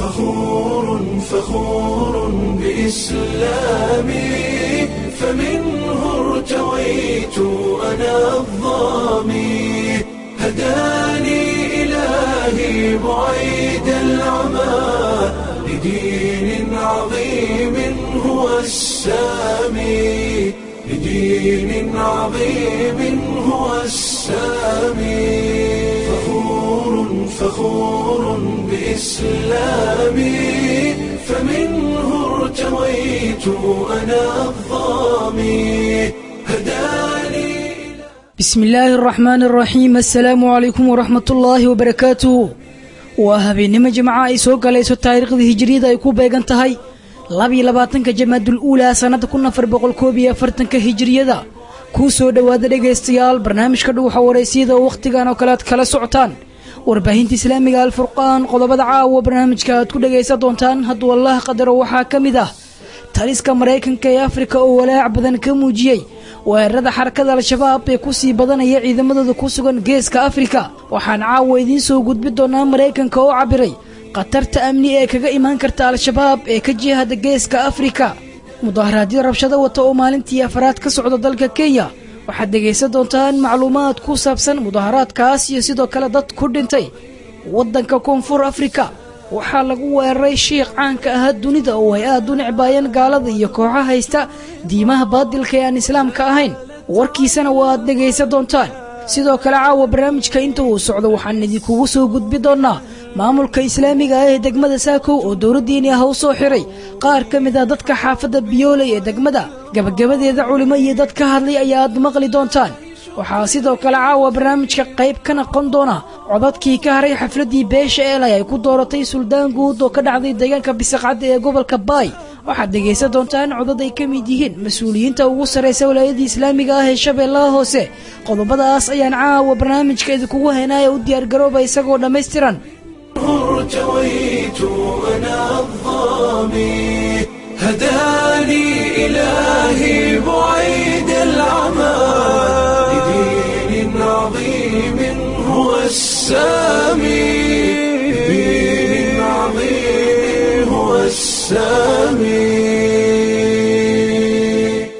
فخور فخور بإسلامي فمنه ارتويت أنا الظامي هداني إلهي بعيد العمى لدين عظيم هو السامي لدين عظيم هو السامي فخور فخور بإسلامي فمنه ارتويت أنا الظامي هداني bismi illaahi araxmaan araxiim assalaamu calaykum waraxmat ullaahi wabarakaatuhu waa habeennimo jimca ay soo galayso taariikhda hijiriyada ay ku beegan tahay labiyo labaatanka jamaadul uulaa sannada kun afar boqol koob iyo afartanka hijiriyada kuu soo dhowaada dhegaystayaal barnaamijka dhuuxa waraysiyada oo wakhtigan oo kale aad kala socotaan warbaahinta islaamiga alfurqaan qodobada caawa barnaamijka aad ku dhagaysan doontaan hadduu allah qadaro waxaa ka mid ah taliska maraykanka ee afrika oo walaac badan ka muujiyey weerarada xarakada al-shabaab ee kusii badanaya ciidamadooda ku sugan geeska afrika waxaan caawa idiin soo gudbi doonaa maraykanka oo cabiray khatarta amni ee kaga imaan karta al-shabaab ee ka jihada geeska afrika mudaharaadyo rabshado wata oo maalintii afaraad ka socda dalka kenya waxaad dhegaysan doontaan macluumaad ku saabsan mudaharaadkaas iyo sidoo kale dad ku dhintay waddanka koonfur afrika waxaa lagu weeraray shiikh caanka ahaa dunida oo ay aad u necbaayeen gaalada iyo kooxo haysta diimaha baadilka ee aan islaamka ahayn warkiisana waa aad dhegaysan doontaan sidoo kale caawa barnaamijka inta uu socdo waxaan idinkugu soo gudbi doonnaa maamulka islaamiga ah ee degmada saakow oo dowladdiini ah u soo xiray qaar ka mid ah dadka xaafadda biyooley ee degmada gabagabadeeda culimo iyo dad ka hadlay ayaa aad maqli doontaan waxaa sidoo kale caawa barnaamijka qayb ka noqon doona codadkii ka haray xafladdii beesha eelay ay ku dooratay suldaan guud oo ka dhacday deegaanka bisaqcadda ee gobolka baay waxaad dhegaysan doontaan codad ay ka mid yihiin mas-uuliyiinta ugu sarraysa walaayadii islaamiga ah ee shabeellaha hoose qodobadaas ayaan caawa barnaamijka idinkugu haynaya u diyaargarooba isagoo dhammaystiran ارتويت أنا الظامي هداني إلهي بعيد العمى لدين عظيم هو السامي لدين عظيم هو السامي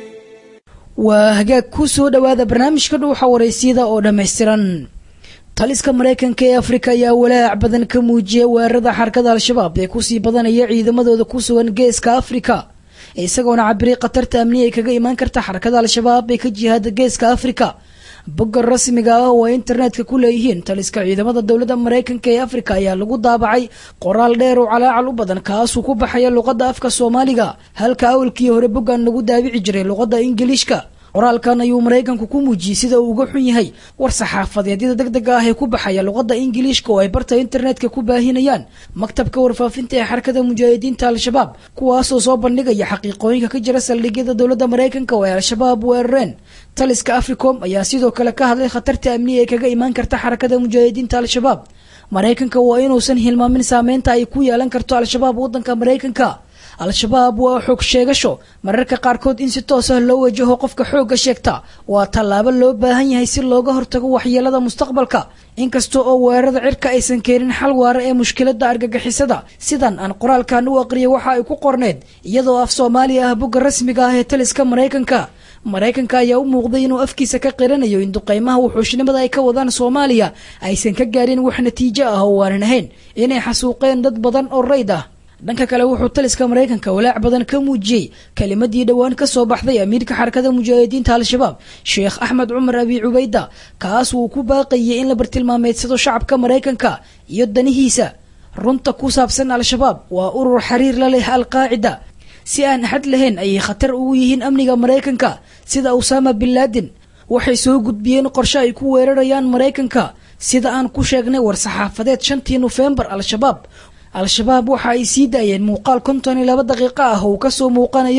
waa hagaag ku soo dhowaada barnaamijka dhuuxa waraysiyada oo dhammaystiran taliska maraykanka ee afrika ayaa walaac badan ka muujiyay weerarada xarakada al-shabaab ee kusii badanaya ciidamadooda ku sugan geeska afrika isagoona cabiray khatarta amni ay kaga imaan karta xarakada al-shabaab ee ka jihaada geeska afrika bogga rasmiga ah oo ay internetka ku leeyihiin taliska ciidamada dowladda maraykanka ee afrika ayaa lagu daabacay qoraal dheer oo calaacal u badan kaasuu ku baxaya luqadda afka soomaaliga halka awalkii hore boggan lagu daabici jiray luqadda ingiliishka qoraalkan ayuu maraykanku ku muujiyey sida uu uga xun yahay war saxaafadeedyada deg dega ah ee ku baxaya luqadda ingiliishka oo ay barta internetka ku baahinayaan maktabka warfaafinta ee xarakada mujaahidiinta al-shabaab kuwaasoo soo bandhigaya xaqiiqooyinka ka jira saldhigyada dowladda maraykanka oo ay al-shabaab weerareen taliska africom ayaa sidoo kale ka hadlay khatarta amni ee kaga imaan karta xarakada mujaahidiinta al-shabaab maraykanka waa inuusan hilmaamin saameynta ay ku yeelan karto al-shabaab waddanka maraykanka al-shabaab waa xoog sheegasho mararka qaarkood in si toos ah loo wajaho qofka xoogga sheegta waa tallaabo loo baahan yahay si looga hortago waxyeelada mustaqbalka inkasta oo weerarada cirka aysan keenin xal waara ee mushkiladda argagixisada sidan aan qoraalkan u aqriyay waxa ay ku qorneed iyadoo af soomaaliya ah bogga rasmiga ah ee taliska maraykanka maraykanka ayaa u muuqday inuu afkiisa ka qiranayo in duqaymaha wuxuushnimada ay ka wadaan soomaaliya aysan ka gaarin wax natiijo ah oo waanan ahayn inay xasuuqeen dad badan oo rayd ah dhanka kale wuxuu taliska maraykanka walaac badan ka muujiyey kelimadii dhowaan ka soo baxday amiirka xarakada mujaahidiinta al-shabaab sheekh axmed cumar abi cubayda kaas wuu ku baaqayay in la bartilmaameedsado shacabka maraykanka iyo danihiisa runta ku saabsan al-shabaab waa urur xiriir la leh al-qaacida si aan axad lahayn ayay khatar ugu yihiin amniga maraykanka sida usaama bin laadin waxay soo gudbiyeen qorshe ay ku weerarayaan maraykanka sida aan ku sheegnay war saxaafadeed shantii nofembar al-shabaab al-shabaab waxa ay sii daayeen muuqaal konton iyo laba daqiiqo ah oo kasoo muuqanayo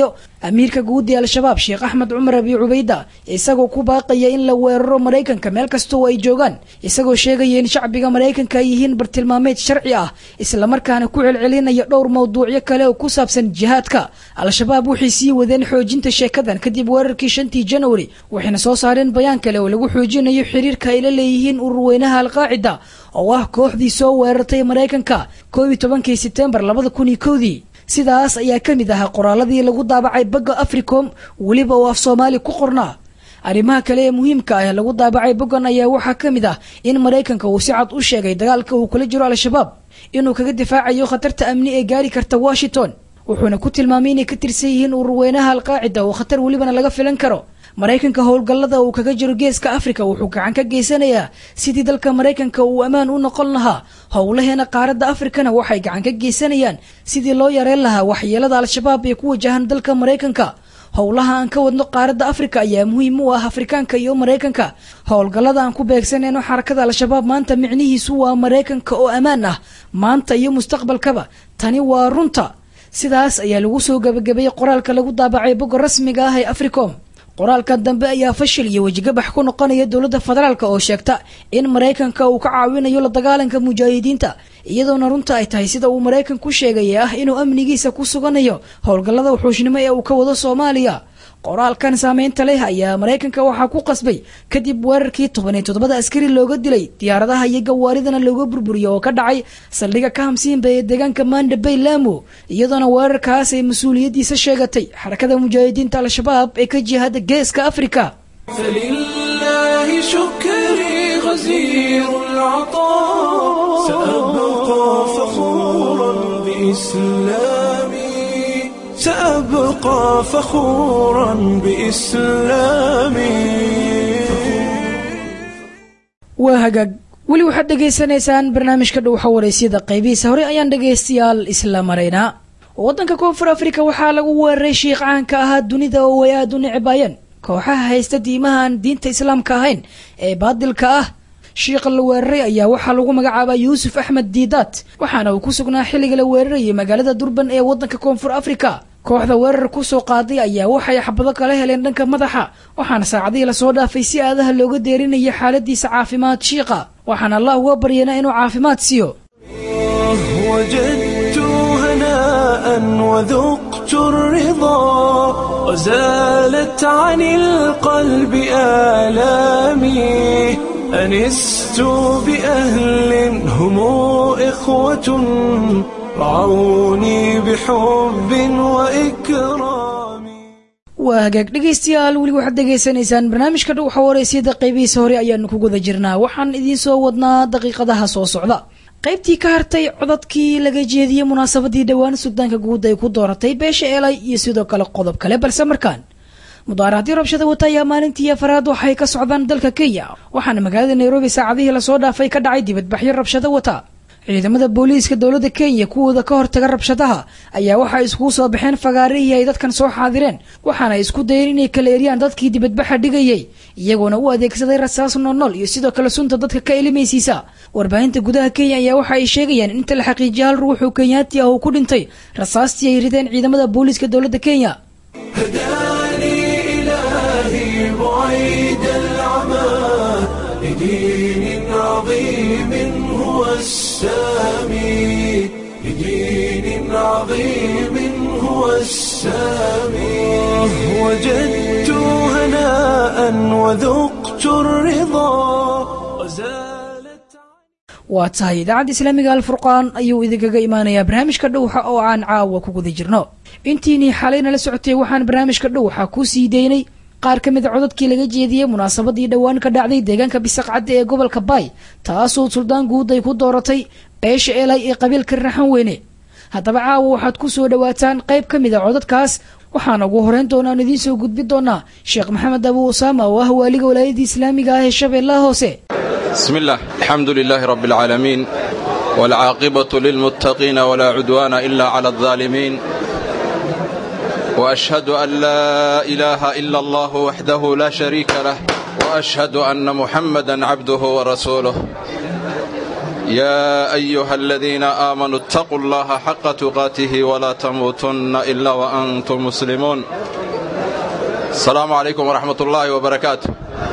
amiirka guud ee al-shabaab sheekh axmed cumar abi cubayda isagoo ku baaqaya in la weeraro maraykanka meel kasta oo ay joogaan isagoo sheegaya in shacbiga maraykanka ay yihiin bartilmaameed sharci ah islamarkaana ku celcelinaya dhowr mawduucyo kale oo ku saabsan jihaadka al-shabaab waxay sii wadeen xoojinta sheekadan kadib weerarkii shantii januari waxayna soo saareen bayaan kale oo lagu xoojinayo xiriirka ay la leeyihiin ururweynaha alqaacida oo ah kooxdii soo weerartay maraykanka koob iyo tobankii sebtembar labada kun iyo kowdii sidaas ayaa ka mid ahaa qoraaladii lagu daabacay bagga africom weliba oo af soomaali ku qornaa arrimaha kale ee muhiimka ah ee lagu daabacay boggan ayaa waxaa ka mid ah in maraykanka uu si cad u sheegay dagaalka uu kula jiro al-shabaab inuu kaga difaacayo khatarta amni ee gaari karta washington wuxuuna ku tilmaamay inay ka tirsan yihiin ururweynaha alqaacida oo khatar welibana laga filan karo maraykanka howlgallada uu kaga jiro geeska afrika wuxuu gacan ka geysanayaa sidii dalka maraykanka uu ammaan u noqon lahaa howlaheena qaaradda afrikana waxay gacan ka geysanayaan sidii loo yareen lahaa waxyeelada al-shabaab ee ku wajahan dalka maraykanka howlaha aan ka wadno qaaradda afrika ayaa muhiim u ah afrikaanka iyo maraykanka howlgallada aan ku beegsanayno xarakada al-shabaab maanta micnihiisu waa maraykanka oo ammaan ah maanta iyo mustaqbalkaba tani waa runta sidaas ayaa lagu soo gabagabeeyey qoraalka lagu daabacay bogga rasmiga ah ee africom qoraalka dambe ayaa fashil iyo wejigabax ku noqonaya dowladda federaalk oo sheegta in maraykanka uu ka caawinayo la dagaalanka mujaahidiinta iyadoona runta ay tahay sida uu maraykan ku sheegaya ah inuu amnigiisa ku suganayo howlgallada wuxuushnimo ee uu ka wado soomaaliya qoraalkan saameynta leh ayaa maraykanka waxaa ku qasbay kadib weerarkii toban iyo toddobada askari looga dilay diyaaradaha iyo gawaaridana looga burburiyo oo ka dhacay saldhiga ka hamsiinba ee deegaanka manda bay laamo iyadoona weerarkaas ay mas-uuliyaddiisa sheegatay xarakada mujaahidiinta al-shabaab ee ka jihada geeska afrika فلله شكري غزير العطاء سأبقى فخورا بإسلامي سأبقى فخورا بإسلامي waa hagaag weli waxaad dhegaysanaysaan barnaamijka dhowxa waraysyada qaybihiisa hore ayaan dhegaystayaal isla maraynaa waddanka koonfur afrika waxaa lagu weeraray shiikh caanka ahaa dunida oo ay aada u necbaayeen kooxaha haysta diimaha aan diinta islaamka ahayn ee baadilka ah shiikha la weeraray ayaa waxaa lagu magacaabaa yuusuf axmed diidaat waxaana uu ku sugnaa xilliga la weerarayay magaalada durban ee waddanka koonfur afrika kooxda weerar kusoo qaaday ayaa waxay xabado kala heleen dhanka madaxa waxaana saacadihii lasoo dhaafay si aadaha looga deerinaya xaaladiisa caafimaad shiiqa waxaana allah uga baryanaa inuu caafimaad siiyo وجدت هناء وذقت الرضا وزالت عن القلب آلامي أنست بأهل هم إخوة رعوني بحب وإكرام waa hagaag dhegaystayaal weli waxaad dhegaysanaysaan barnaamijka dhowxa waraysyada qaybihiisa hore ayaanu ku guda jirnaa waxaan idiin soo wadnaa daqiiqadaha soo socda qaybtii ka hartay codadkii laga jeediyey munaasabadii dhowaan suldaanka guud ay ku dooratay beesha eelay iyo sidoo kale qodob kale balse markaan mudaaraadii rabshada wata ayaa maalintii afaraad waxay ka socdaan dalka kenya waxaana magaalada nairobi saacadihii lasoo dhaafay ka dhacay dibadbaxyo rabshado wata ciidamada booliiska dowladda kenya kuwooda ka hortaga rabshadaha ayaa waxay iskugu soo baxeen fagaarihii ay dadkan soo xaadireen waxaana isku dayeen inay kala eriyaan dadkii dibadbaxa dhigayay iyagoona u adeegsaday rasaas noolnool iyo sidoo kale sunta dadka ka elimaysiisa warbaahinta gudaha kenya ayaa waxa ay sheegayaan in inta la xaqiijiya hal ruux oo kenyaati ah uu ku dhintay rasaastii ay rideen ciidamada booliiska dowladda kenya هداني إلهي بعيد العمى لدين عظيم هو السامي لدين عظيم هو السامي وجدت هناء وذقت الرضا وزالت waa tahay idaacadda islaamiga alfurqaan ayuu idinkaga imaanayaa barnaamijka dhowxa oo aan caawa ku guda jirno intiinii xalayna la socotay waxaan barnaamijka dhowxa ku sii daynay qaar ka mid a codadkii laga jeediyey munaasabadii dhowaan ka dhacday deegaanka bisaqcadda ee gobolka baay taasoo suldaan guud ay ku dooratay beesha eelay ee qabiilka raxan weyne haddaba caawa waxaad ku soo dhowaataan qayb ka mid a codadkaas waxaana ugu horeyn doonaan idiin soo gudbin doonaa sheekh maxamed abu usaama oo ah waaliga walaayadda islaamiga ah ee shabeellaha hoose بسم الله الحمد لله رب العالمين والعاقبة للمتقين ولا عدوان إلا على الظالمين وأشهد أن لا إله إلا الله وحده لا شريك له وأشهد أن محمدا عبده ورسوله يا أيها الذين آمنوا اتقوا الله حق تقاته ولا تموتن إلا وأنتم مسلمون السلام عليكم ورحمة الله وبركاته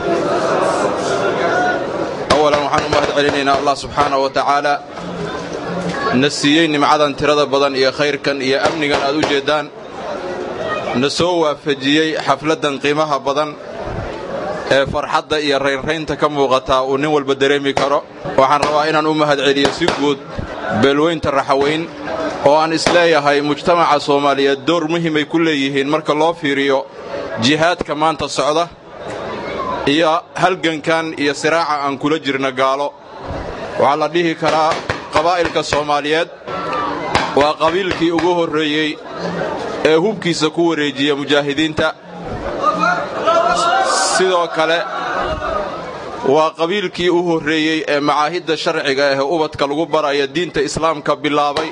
أولا waxaan u mahad celinaynaa allah subxaanaه wa tacaala na siiyey nimcadan tirada badan iyo khayrkan iyo amnigan aad u jeeddaan na soo waafajiyey xafladdan qiimaha badan ee farxadda iyo raynraynta ka muuqataa uu nin walba dareemi karo waxaan rabaa inaan u mahad celiyo si guud beelweynta raxaweyn oo aan isleeyahay mujtamaca soomaaliyeed door muhimay ku leeyihiin marka loo fiiriyo jihaadka maanta socda iyo halgankan iyo siraaca aan kula jirna gaalo waxaa la dhihi karaa qabaa'ilka soomaaliyeed waa qabiilkii ugu horreeyey ee hubkiisa ku wareejiya mujaahidiinta sidoo kale waa qabiilkii u horreeyey ee macaahidda sharciga ah ee ubadka lagu baraya diinta islaamka bilaabay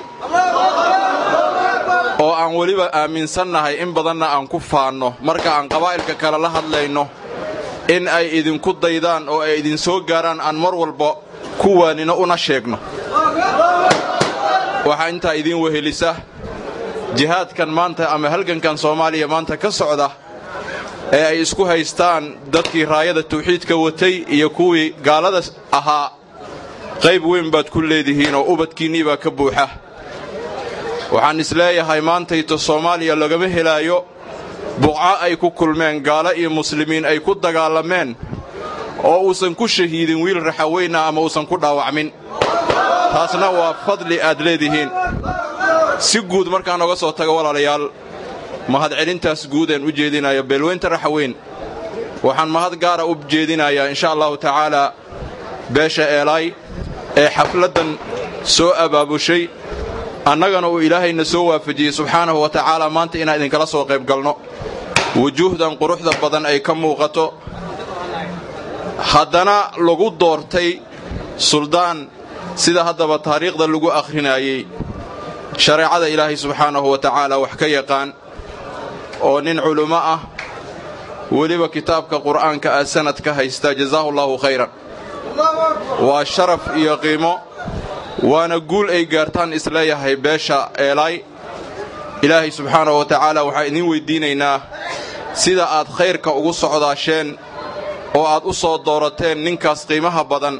oo aan weliba aaminsannahay in badanna aan ku faanno marka aan qabaa'ilka kale la hadlayno in ay idinku daydaan oo ay idin soo gaaraan aan mar walba ku waanino una sheegno waxaa intaa idiin wehelisa jihaadkan maanta ama halgankan soomaaliya maanta ka socda ee ay isku haystaan dadkii raayada tawxiidka watay iyo kuwii gaalada ahaa qayb weyn baad ku leedihiin oo ubadkiinnii baa ka buuxa waxaan isleeyahay maantayto soomaaliya lagama helaayo buqco ay ku kulmeen gaalo iyo muslimiin ay ku dagaalameen oo uusan ku shahiidin wiil raxaweyna ama uusan ku dhaawacmin taasna waa fadli aad leedihiin si guud markaan oga soo tago walaalayaal mahadcelintaas guudeen u jeedinaya beelweynta raxaweyn waxaan mahad gaara u jeedinayaa insha allahu tacaalaa beesha eelaay ee xafladdan soo abaabushay annagana uu ilaahayna soo waafajiyey subxaanahu wa tacaala maanta inaan idinkala soo qayb galno wujuuhdan quruxda badan ay ka muuqato haddana lagu doortay suldaan sida haddaba taariikhda lagu akhrinayey shareecada ilaahay subxaanahu wa tacaala wax ka yaqaan oo nin culummo ah weliba kitaabka qur'aanka ah sanad ka haysta jazaahu allaahu khayran waa sharaf iyo qiimo waana guul ay gaartaan isleeyahay beesha eelaay ilaahay subxaanahu wa tacaala waxaan idiin weyddiinaynaa sida aad khayrka ugu socdaasheen oo aad u soo doorateen ninkaas qiimaha badan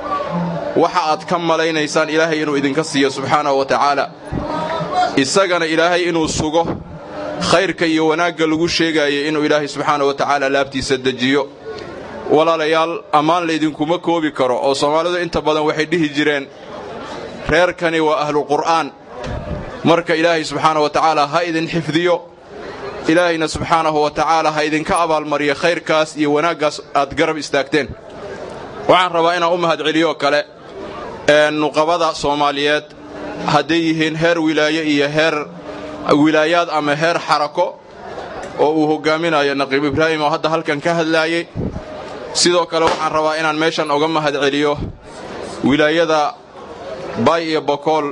waxa aad ka malaynaysaan ilaahay inuu idinka siiyo subxaanahu wa tacaala isagana ilaahay inuu sugo khayrka iyo wanaagga lagu sheegaayay inuu ilaahay subxaanahu wa tacaala laabtiisa dejiyo walaalayaal ammaan laydinkuma koobi karo oo soomaalidu inta badan waxay dhihi jireen reerkani waa ahluqur'aan marka ilaahay subxaanahu wa tacaala ha idin xifdiyo ilaahayna subxaanahu wa tacaala ha idinka abaalmariyo khayrkaas iyo wanaaggaas aad garab istaagteen waxaan rabaa inaan u mahadceliyoo kale nuqabada soomaaliyeed hadday yihiin heer wilaaye iyo heer wilaayaad ama heer xarako oo uu hoggaaminayo naqiib ibraahim oo hadda halkan ka hadlaayey sidoo kale waxaan rabaa inaan meeshan oga mahadceliyo wilaayada baay iyo bokool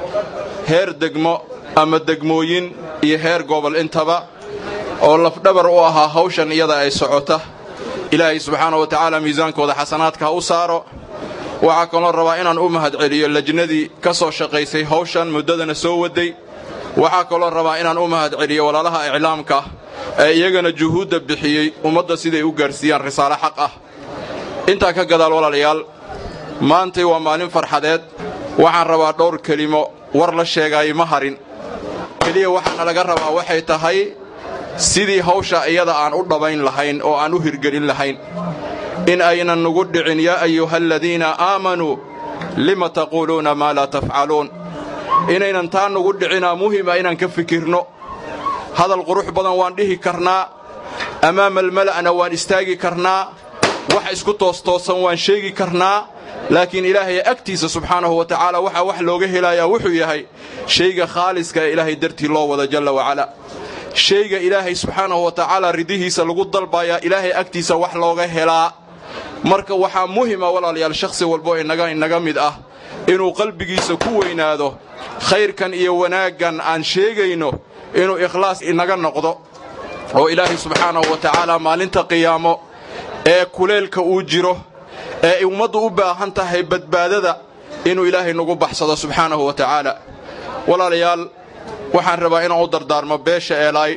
heer degmo ama degmooyin iyo heer gobol intaba oo lafdhabar u ahaa hawshan iyada ay socota ilaahay subxaana wa tacaala miisaankooda xasanaadka ha u saaro waxaa kaloo rabaa inaan u mahadceliyo lajnadii ka soo shaqaysay hawshan muddadana soo waday waxaa kaloo rabaa inaan u mahadceliyo walaalaha iclaamka ee iyagana juhuudda bixiyey ummadda siday u gaarsiiyaan risaalo xaq ah intaa ka gadaal walaalayaal maantay waa maalin farxadeed waxaan rabaa dhowr kelimo war la sheegaay ma harin keliya waxaana laga rabaa waxay tahay sidii hawsha iyada aan u dhabayn lahayn oo aan u hirgelin lahayn in aynan nugu dhicin yaa ayuha aladiina aamanuu lima taquuluuna maa laa tafcaluun inaynan taa nugu dhicinaa muhima inaan ka fikirno hadal qurux badan waan dhihi karnaa ammaama almala'na waan istaagi karnaa wax isku toostoosan waan sheegi karnaa laakiin ilaahay agtiisa subxaanahu wa tacaala waxaa wax looga helayaa wuxuu yahay shayga khaaliska ee ilaahay dartii loo wada jalla wacala shayga ilaahay subxaanahu wa tacaala ridihiisa lagu dalbayaa ilaahay agtiisa wax looga helaa marka waxaa muhima walaalayaal shakhsi walbo inaga inaga mid ah inuu qalbigiisa ku weynaado khayrkan iyo wanaaggan aan sheegayno inuu ikhlaas inaga noqdo oo ilaahay subxaanahu wa tacaala maalinta qiyaamo ee kuleelka uu jiro ee ummaddu u baahan tahay badbaadada inuu ilaahay nagu baxsado subxaanahu wa tacaala walaalayaal waxaan rabaa inaan u dardaarmo beesha eelaay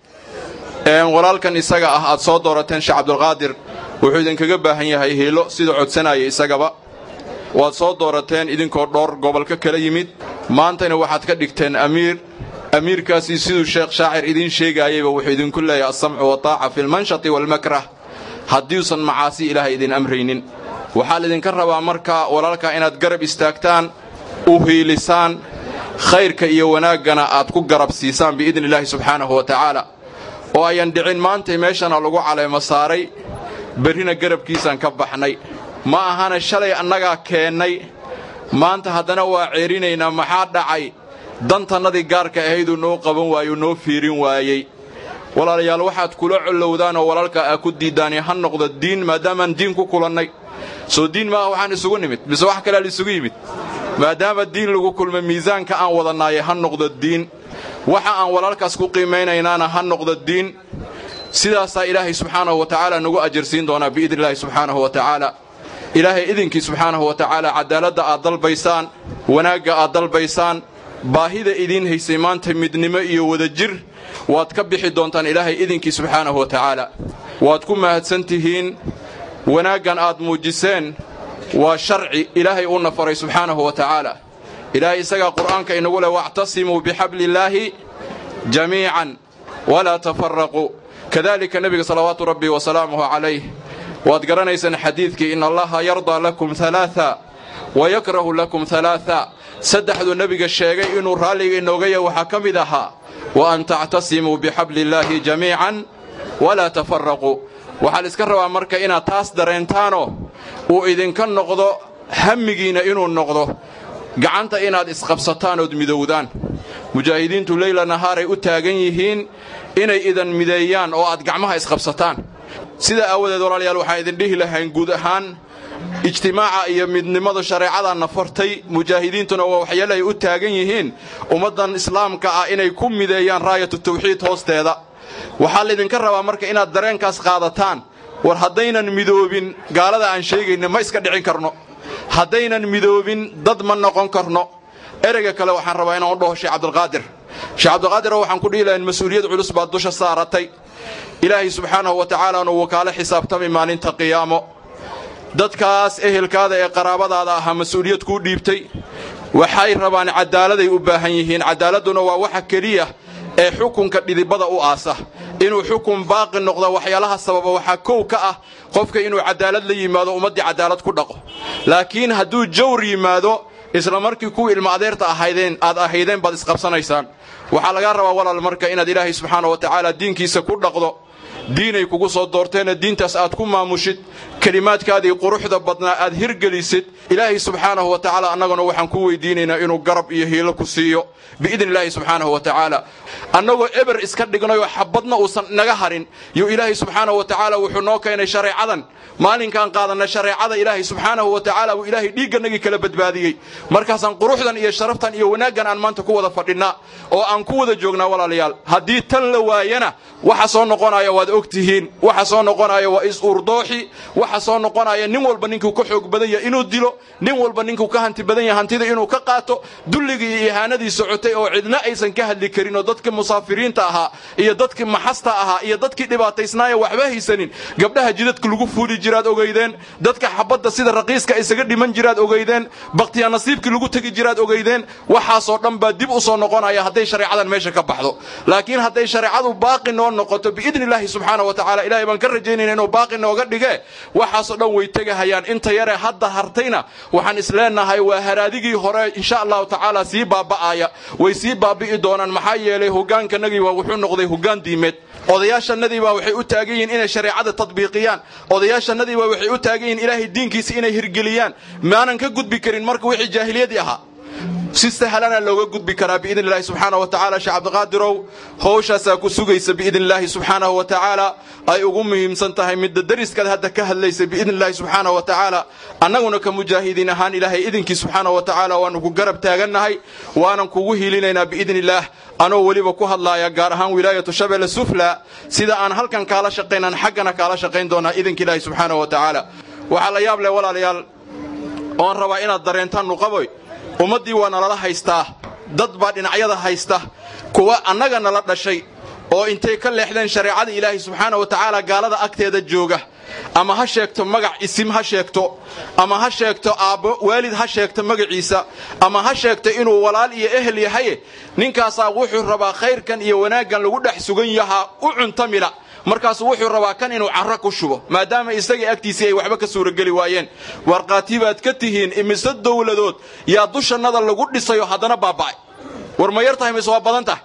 walaalkan isaga ah aad soo doorateen sheekh cabdulqaadir wuxuu idinkaga baahan yahay hiilo sida codsanaya isagaba waad soo doorateen idinkoo dhowr gobolka kala yimid maantana waxaad ka dhigteen amiir amiirkaasii siduu sheekh shaacir idiin sheegaayayba wuxuu idinku leeyahay alsamcu wataaca fi lmanshati waalmakrah haddiuusan macaasi ilaahay idin amraynin waxaa laydinka rabaa markaa walaalkaa inaad garab istaagtaan u hiilisaan khayrka iyo wanaaggana aad ku garab siisaan biidni illaahi subxaanahu wa tacaala oo ayan dhicin maantay meeshana lagu caleemo saaray berrina garabkiisaan ka baxnay ma ahana shalay annagaa keennay maanta haddana waa ceerinaynaa maxaa dhacay dantannadii gaarka ahayduu noo qaban waayuu noo fiirin waayey walaalayaal waxaad kula collowdaan oo walaalka aa ku diiddaani ha noqdo diin maadaamaan diin ku kulannay soo diin maaha waxaan isugu nimid mise wax kalea laisugu yimid maadaama diin lagu kulmay miisaanka aan wadannaaye ha noqdo diin waxa aan walaalkaas ku qiimaynaynaana ha noqdo diin sidaasaa ilaahay subxaanahu wa tacaala nagu ajarsiin doonaa biidni illaahi subxaanahu wa tacaala ilaahay idinkii subxaanahu wa tacaala cadaaladda aad dalbaysaan wanaagga aad dalbaysaan baahida idiin haysay maanta midnimo iyo wadajir waad ka bixi doontaan ilaahay idinkii subxaanahu wa tacaala waad ku mahadsan tihiin wanaaggan aad muujiseen waa sharci ilaahay uuna faray subxaanahu wa tacaala ilaahay isagaa qur'aanka inagu leh wactasimuu bixabliillaahi jamiican walaa tafaraquu kadalika nebiga salawaatu rabbi wasalaamuhu calayh waad garanaysaan xadiidkii in allaha yardaa lakum alaaa wa yakrahu lakum alaaa saddexduu nebiga sheegay inuu raalliga inooga yahay waxaa ka mid ahaa wa an tactasimuu bixabliillaahi jamiican walaa tafaraquu waxaa la iska rabaa marka inaad taas dareentaanoo uu idinka noqdo hammigiinna inuu noqdo gacanta inaad isqabsataan ood midowdaan mujaahidiintu leyla nahaaray u taagan yihiin inay idan mideeyaan oo aad gacmaha isqabsataan sidaa aawadeed walaalayaal waxaan idin dhihi lahayn guud ahaan ijtimaaca iyo midnimadu shareecadaanna fartay mujaahidiintuna waa waxyaale ay u taagan yihiin ummaddan islaamka ah inay ku mideeyaan raayatu tawxiid hoosteeda waxaa laydinka rabaa marka inaad dareenkaas qaadataan war haddaynan midoobin gaalada aan sheegayna ma iska dhicin karno haddaynan midoobin dad ma noqon karno ereyga kale waxaan rabaa inaan u dhaho sheekh cabdulqaadir sheekh cabdulqaadir waxaan ku dhihi lahayn mas-uuliyad culus baad dusha saaratay ilaahay subxaanahu wa tacaala anu wakaalo xisaabtami maalinta qiyaamo dadkaas ehelkaada ee qaraabadaada ahaa mas-uuliyad kuu dhiibtay waxay rabaan caddaaladay u baahan yihiin caddaaladduna waa waxa keliya ee xukunka dhidibada u aasa inuu xukun baaqi noqdo waxyaalaha sababa waxaa kow ka ah qofka inuu cadaalad la yimaado ummaddii cadaalad ku dhaqo laakiin hadduu jawr yimaado isla markii kuwa ilma adeerta ahaydeen aad ahaydeen baad isqabsanaysaan waxaa lagaa rabaa walaal marka inaad ilaahay subxaana wa tacaala diinkiisa ku dhaqdo diinay kugu soo doorteenna diintaas aad ku maamushid kelimaadkaadii quruxda badnaa aad hirgelisid ilaahay subxaanahu wa tacaala annaguna waxaan ku weydiinaynaa inuu garab iyo hiilo ku siiyo biidni illaahi subxaanahu wa tacaala annagoo eber iska dhignayoo xabadna uusan naga harin yuu ilaahay subxaanahu wa tacaala wuxuu noo keenay shareecadan maalinkaan qaadanna shareecada ilaahay subxaanahu wa tacaala uu ilaahay dhiigganagii kala badbaadiyey markaasaan quruxdan iyo sharaftan iyo wanaaggan aan maanta ku wada fadhinnaa oo aan ku wada joognaa walaalayaal haddii tan la waayana waxa soo noqonaya waad og tihiin waxa soo noqonaya waa is-uurdooxi waxa soo noqonaya nin walba ninkuu ka xoog badan yahay inuu dilo nin walba ninkuu ka hanti badan yahay hantida inuu ka qaato dulligii iyo ihaanadii socotay oo cidna aysan ka hadli karin oo dadkii musaafiriinta ahaa iyo dadkii maxasta ahaa iyo dadkii dhibaataysnaaya waxba haysanin gabdhaha jidadka lagu fuuli jiraad ogeydeen dadka xabadda sida raqiiska isaga dhiman jiraad ogeydeen bakhtiya nasiibkii lagu tegi jiraad ogeydeen waxaasoo dhan baa dib u soo noqonaya hadday shareecadan meesha ka baxdo laakiin hadday shareecadu baaqi noo noqoto biidni illaahi subxaana wa tacala ilahay baan ka rajaynayna inuu baaqi nooga dhige waxaasoo dhan way tegahayaan inta yare hadda hartayna waxaan isleenahay waa haraadigii hore insha allahu tacaala sii baaba'aya way sii baabi'i doonaan maxaa yeelay hogaankanagii waa wuxuu noqday hogaan diimeed odayaashannadii baa waxay u taagan yihiin inay shareecada tadbiiqiyaan odayaashannadii baa waxay u taagan yihiin ilaahay diinkiisa inay hirgeliyaan maanan ka gudbi karin marka wixii jaahiliyadii ahaa si sahlana looga gudbi karaa biidni illaahi subxaana wa tacala sheekh cabdiqaadirow howshaasaa ku sugaysa biidni illaahi subxaanahu wa tacaala ay ugu muhiimsan tahay midda dariskaad hadda ka hadlaysa biidni illaahi subxaana wa tacaala annaguna ka mujaahidiin ahaan ilaahay idinkii subxaana wa tacaala waanu ku garab taagannahay waanan kugu hiilinaynaa biidni illaah anoo weliba ku hadlaaya gaar ahaan wilaayatu shabeelle sufla sida aan halkan kaala shaqaynaan xaggana kaala shaqayn doonaa idinka ilaahi subxaana wa tacaala waxaa la yaab leh walaalayaal oon rabaa inaad dareentaan nuqaboy ummaddii waa nalala haystaa dad baa dhinacyada haysta kuwa annaga nala dhashay oo intay ka leexdeen shareecada ilaahay subxaana wa tacaala gaalada agteeda jooga ama ha sheegto magac isim ha sheegto ama ha sheegto aabbo waalid ha sheegto magaciisa ama ha sheegto inuu walaal iyo ehel yahaye ninkaasaa wuxuu rabaa khayrkan iyo wanaaggan lagu dhex sugan yahaa u cuntamila markaasu wuxuu rabaa kan inuu carro ku shubo maadaama isagii agtiisii ay waxba ka suurageli waayeen warqaati baad ka tihiin imise dowladood yaa dushannada lagu dhisayo haddana baaba'ay war ma yar tahay mise waa badan tahay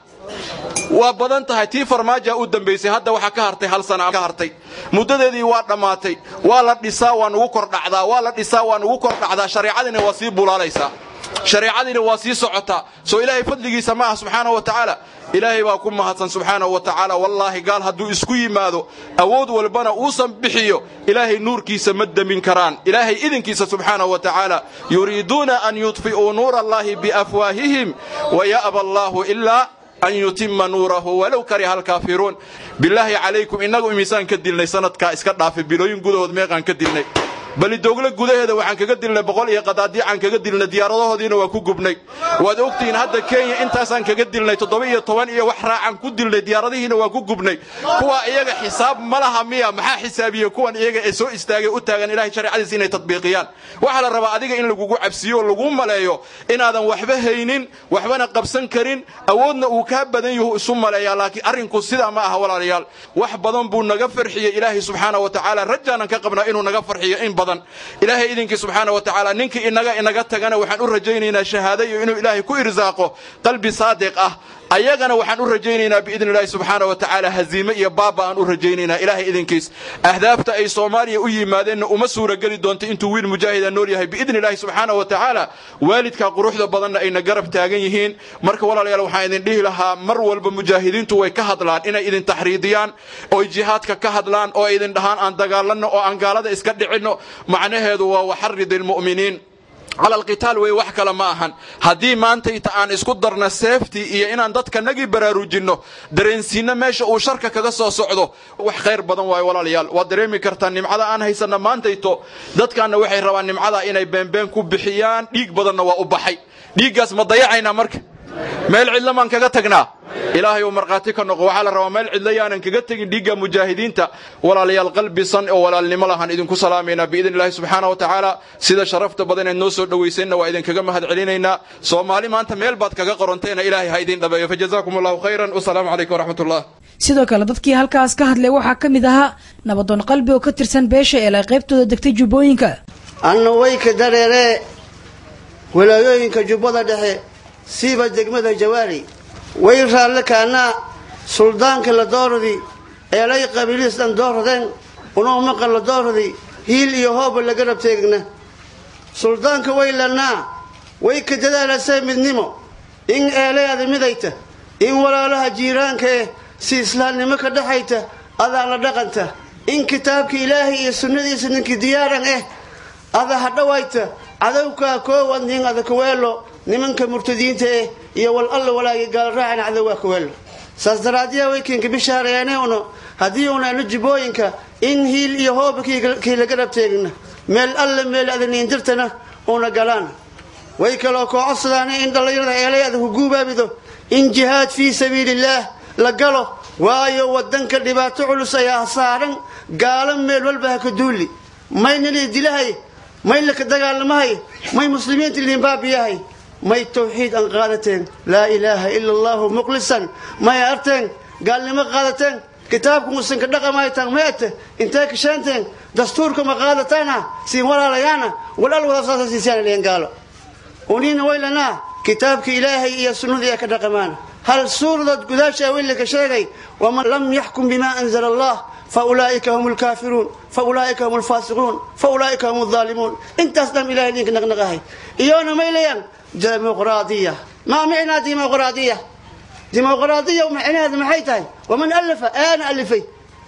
waa badan tahay tii farmaaja u dambaysay hadda waxaa ka hartay hal sana ka hartay muddadeedii waa dhammaatay waa la dhisaa waa nugu kordhacdaa waa la dhisaa waa nugu kordhacdaa shareecadiina waa sii bulaalaysaa shareecadiina waa sii socotaa soo ilaahay fadligiisa ma ah subxaanahu wa tacaala ilaahay baa ku mahadsan subxaanahu wa tacaala wallaahi gaal hadduu isku yimaado awood walbana uusan bixiyo ilaahay nuurkiisa ma demin karaan ilaahay idinkiisa subxaanahu wa tacaala yuriiduuna an yudfi'uu nuura allaahi biafwaahihim waya'ba allaahu ilaa an yutima nuurahu walow kariha alkaafiruun bilaahi calaykum innagu imisaan ka dilnay sanadkaa iska dhaafay bilooyin gudahood meeqaan ka dilnay balidoogle gudaheeda waxaan kaga dilnay boqol iyo qadaadiicaan kaga dilnay diyaaradahoodiina waa ku gubnay waad ogtihiin hadda kenya intaasaan kaga dilnay toddoba iyo toban iyo wax raacaan ku dilnay diyaaradihiina waa ku gubnay kuwa iyaga xisaab ma laha miya maxaa xisaabiye kuwan iyaga ee soo istaagay u taagan ilahay shareecadiisa inay tadbiiqiyaan waxaa la rabaa adiga in lagugu cabsiyo oo laguu maleeyo inaadan waxba haynin waxbana qabsan karin awoodna uu kaa badan yahu isu maleeyaa laakiin arrinku sidaa ma aha walaalayaal wax badan buu naga farxiyey ilaahay subxaana wa tacaala rajaanan ka qabnaa inuu naga farxiyo in badan ilaahay idinkii subxaana wa tacaala ninkii inaga inaga tagana waxaan u rajaynaynaa shahaado iyo inuu ilaahay ku irsaaqo qalbi saadiq ah ayagana waxaan u rajaynaynaa biidni illaahi subxaana wa tacaala haziime iyo baaba aan u rajaynaynaa ilaahay idinkiis ahdaafta ay soomaaliya u yimaadeenna uma suurageli doonto intuu wiil mujaahida nool yahay biidni illaahi subxaana wa tacaala waalidkaa quruxda badanna ayna garab taagan yihiin marka walaalayaal waxaan idin dhihi lahaa mar walba mujaahidiintu way ka hadlaan inay idin taxriidiyaan ooy jihaadka ka hadlaan oo ay idin dhahaan aan dagaalanno oo aan gaalada iska dhicinno macnaheedu waa waxarid ilmu'miniin cala alqitaal wey wax kale ma ahan haddii maantayta aan isku darna seeftii iyo inaan dadka nagii baraarujinno dareensiinno meesha uu sharka kaga soo socdo wax khayr badan waayo walaalayaal waad dareemi kartaa nimcada aan haysanna maantayto dadkaanna waxay rabaan nimcada inay beenbeen ku bixiyaan dhiig badanna waa u baxay dhiiggaas ma dayacaynaa marka meel cidla maan kaga tagnaa ilaahay uu markhaati ka noqo waxaa la rabaa meel cidla yaanan kaga tegin dhiigga mujaahidiinta walaalayaal qalbisan oo walaalnimo lahaan idinku salaamaynaa biidni illaahi subxaana wa tacaala sida sharafta badan eed noo soo dhowaysanna waa idinkaga mahad celinaynaa soomaali maanta meel baad kaga qoranteena ilaahay ha idin dhabeeyo fajazaakum allahu khayran wasalaamu calaykum waraxmat ullah sidoo kale dadkii halkaas ka hadlay waxaa ka mid ahaa nabadoon qalbi oo ka tirsan beesha eelay qaybtooda degtay jubbooyinka anna wayka dareeree walaayooyinka jubbada dhexe siiba degmada jawaari way raalle kaanaa suldaanka la dooradii eelay qabiiliis dhan dooradeen unoo maqan la dooradii hiil iyo hooba laga rabteegna suldaanka way lannaa way ka dadaalasee midnimo in eelayaada midayta in walaalaha jiiraanka eh si islaamnimo ka dhexayta adaa la dhaqanta in kitaabka ilaahay iyo sunnadiisa ninkii diyaaran eh ada ha dhawayta cadowkaa koowan nin ada kaweelo nimanka murtadiinta eh iyo wal alla walaagi gaalraacana cadowgaa kaweelo saas daraadiyaa waykinka bishaareene uno haddii unaana jubbooyinka in hiil iyo hooba kii laga rabteegna meel alle meel adaniindirtana una galaan way kaloo koo codsadaana in dhallinyarada eelay ada ku guubaabido in jihaad fii sabiilillaah la galo waayo wadanka dhibaato culus ayaa saaran gaalo meel walba ha ka duuli maynali dilahay may laka dagaalamahay may muslimiinta liinbaabiyahay may tawxiid aan qaadateen laa ilaaha ila allahu muqlisan may arteen gaalnimo qaadateen kitaabka musanka dhaqamaytaan may ate intee kashaanteen dastuurka ma qaadataana siin walaalayaana walal wadasaasa siisaan leen gaalo uniina waylanaa kitaabka ilaahay iyo sunnadii ee ka dhaqamaana hal suuradood gudaashaa weylaka sheegay waman lam yaxkum bima anzala allah faulaa'ika hum lkaafiruun faulaa'ika hum lfaasiquun faulaa'ika hum aldaalimuun intaas dham ilahay idinka naqnaqahay iyoona may leeyaan dimuqraadiya maa micnaa dimuqraadiya dimuqraadiya micnaheeda maxay tahay waman alafa aana alifay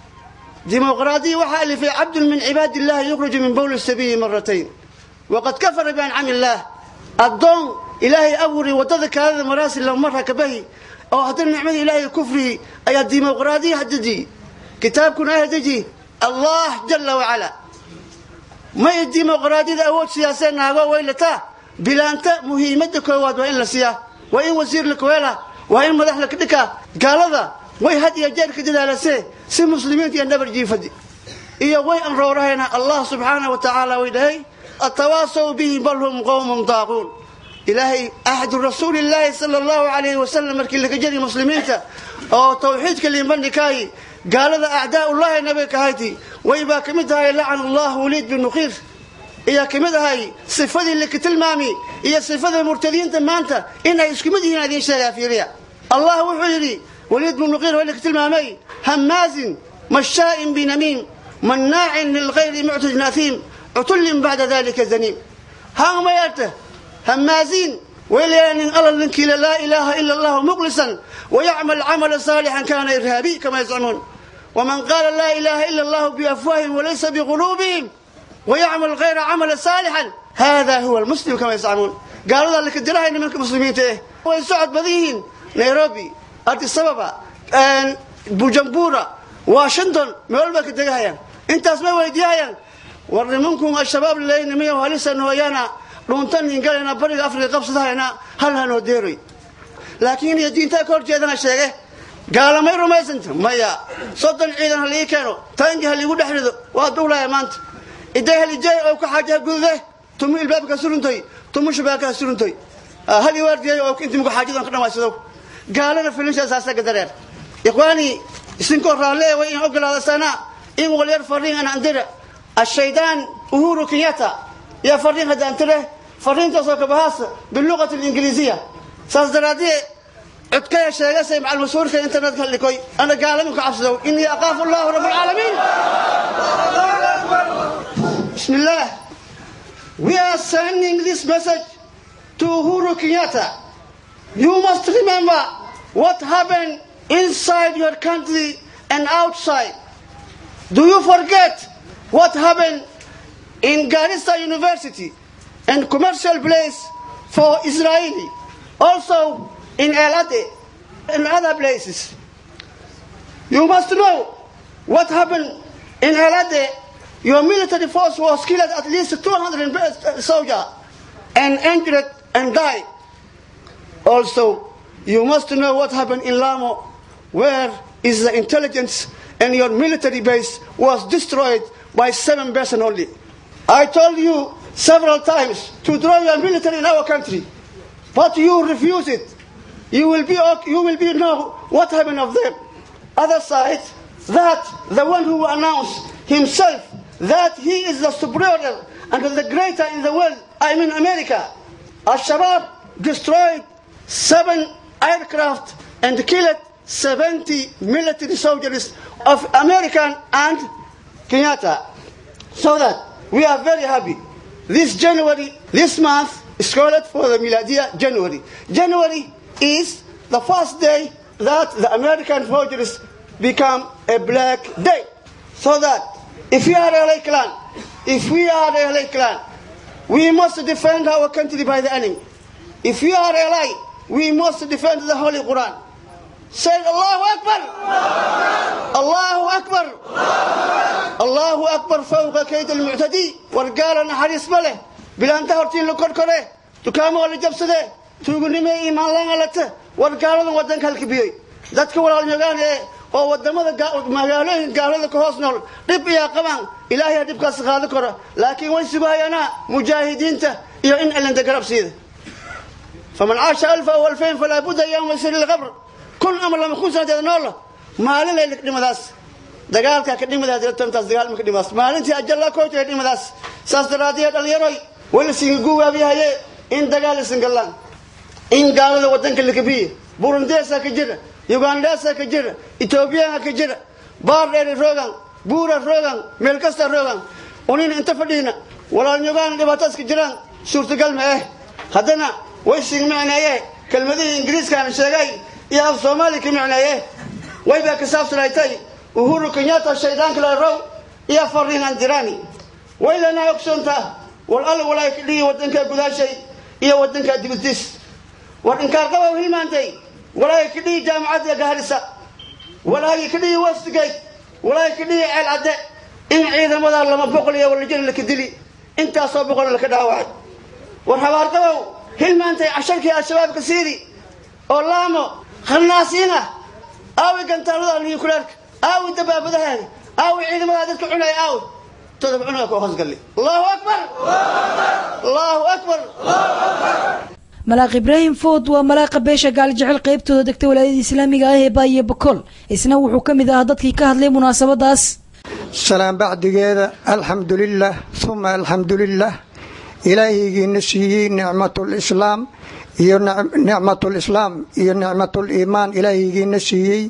dimuqraadiya waxaa alifay cabdun min cibaadi illahi yukhriju min bowli sabiili maratayn waqad kafara biancami illaah addoon ilaahay abuuri waddada kaalada maraasi lamara kabahi oo haddana nicmada ilaahay kufrigi ayaa dimuqraadiya hadeji kitaabkuna ah deji allah jala wacala may dimuqraadiyada awood siyaasee naago waylataa bilaanta muhiimadda koowaad waa in la siiyaa waa in wasiir la kuheela waa in madax la kadhikaa gaalada way had iyo jeer ka dadaalasee si muslimiinta iyo dhabar jiifadi iyo way anroorahayna allah subxaanah wa tacaala way dhahay atawaasaw bihi bal hum qowmun daaquun ilaahay axadu rasuulillaahi sala allahu calayhi wasalam markii laga jari muslimiinta oo tawxiidka limbandhikaayi gaalada acdaaullahi nabiga kahayti way baa ka mid ahay lacana allah waliid bin nuqiir ayaa ka mid ahay sifadii laka tilmaami iyo sifada murtadiinta maanta inay isku mid yihiin idiin sheegaa fiiriya allah wuxuu yidhi waliid bin nuqiir waa laka tilmaamay hamaazin mashaa'in binamiim mannaacin lilkhayri muctadin athiim cutullin bacda dalika zaniim haangmayarta همازين ويلين الله لنك لا إله إلا الله مخلصا ويعمل عملا صالحا كان إرهابي كما يزعمون ومن قال لا إله إلا الله بأفواههم وليس بقلوبهم ويعمل غير عمل صالحا هذا هو المسلم كما يزعمون قالوا ذلك الدراهم إن منكم مسلمين تيه ويسعد بديهن نيروبي أرض السبب أن بوجنبورة واشنطن مولبك الدقايا انت اسمه ويديايا ورمنكم الشباب اللي نميه وهلسا نويانا dhuntan ingalena bariga afrika qabsadahayna hal hanoo deeroy laakiin iyo diintaa ka hor jeedana sheege gaalamay rumaysanta maya soddon ciidan halii keeno taangi haliigu dhex rido waa duulaya maanta iday halijay oo ka xaajaha gudude tumu ilbaabka suruntoy tumu shabaakaha suruntoy hali waardiyay oo inti muku xaajadan ka dhamaysado gaalana filinshaasaasa dareer ikhwaani isinkoo raalle way in ogolaadasana in walyar fariin an andira ashaydaan uhuru kenyatta يا فرين هذا أنت له فرين تصوك بهاس باللغة الإنجليزية ساس درادي عدكي شيء سيم على المسؤول في الإنترنت قال لكوي أنا قال لك عفسدو إني أخاف الله رب العالمين بسم الله We are sending this message to Uhuru Kenyatta. You must remember what happened inside your country and outside. Do you forget what happened in Garissa University and commercial place for Israeli, also in El Ade and other places. You must know what happened in El Ade. Your military force was killed at least 200 soldiers and injured and died. Also, you must know what happened in Lamo, where is the intelligence and your military base was destroyed by seven persons only. I told you several times to draw your military in our country, but you refuse it. You will be you will be know what happened of them. Other side, that the one who announced himself that he is the superior and the greater in the world, I mean America. Al-Shabaab destroyed seven aircraft and killed 70 military soldiers of American and Kenyatta. So that we are very happy. This January, this month is called for the Miladia January. January is the first day that the American soldiers become a black day. So that if we are a LA clan, if we are a LA clan, we must defend our country by the enemy. If we are LA, we must defend the Holy Quran. Say Allahu Akbar! Allahu Akbar! Allahu Akbar فوق كيد المعتدي ورقال نحريس مله بلا انت هرتين لكل كره تكامو اللي جبسده tuugunimo iimaan laan alata war gaaladan wadanka halkibiyey dadka walaalnyogaan ee oo wadamada magaalooyin gaalada ka hoos nool dhib iyaa qabaan ilaahay dhibkaas qaadi karo laakiin way sugahayaana mujaahidiinta iyo in cilanda garab siida faman caasha alfa aw alfayn falaa budda yawma yasir lqabr kun ama lama kun sanadeeda noola maalin lay dhimadaas dagaalka ka dhimadaas tantaas dagaal ma ka dhimadaas maalintii ajalla kootay dhimadaas saas daraadiyee dhalinyaroy wala singa guwaabiyahaye in dagaal isin gallaan in gaalada wadanka la kabiye burundeesa ka jira ugandesa ka jira etoobiyaha ka jira baardheeri roogan buura roogan meel kasta roogan unin inta fadhiina walaalnyogaan dhibaataas ka jiraan suurtagal ma eh haddana way sing micneeye kelmadihii ingiriiskaana sheegay iyo af soomaali ka micneeye way baa ka saabsanaytay uhuru kenyatta shaydaanka la row iyo fariinan dirani way lanaa ogsoontaa wal alla walaa ka dhigi wadanka gudaashay iyo wadanka dibadiis war inkaarqaba hilmaantay walaahi ka dhihi jaamacadda gaharisa walaahi ka dhihi westgate walaahi ka dhihi ceel cadde in ciidamada lama boqol iyo walajir laka dili intaasoo boqol laka dhaawacay war habaardabow hilmaantay casharkii al-shabaabka siidi oo laamo khannaasiin ah aawi gantaalada niyukulaarka aawi dabaabadahaada aawi ciidamada dadka cunaya aawi todob cunuga ku hoosgalli allahu akbar allahu akbar malaaq ibraahim food waa malaaqa beesha gaaljecel qaybtooda degta walaayada islaamiga ah ee baayo bakool isna wuxuu ka mid ahaa dadkii ka hadlay munaasabadaas salaan bacdigeeda alxamdulilah uma alxamdulilah ilaahigiina siiyey nicmatulislaam iyo nicmatulislaam iyo nicmatuliimaan ilaahigiina siiyey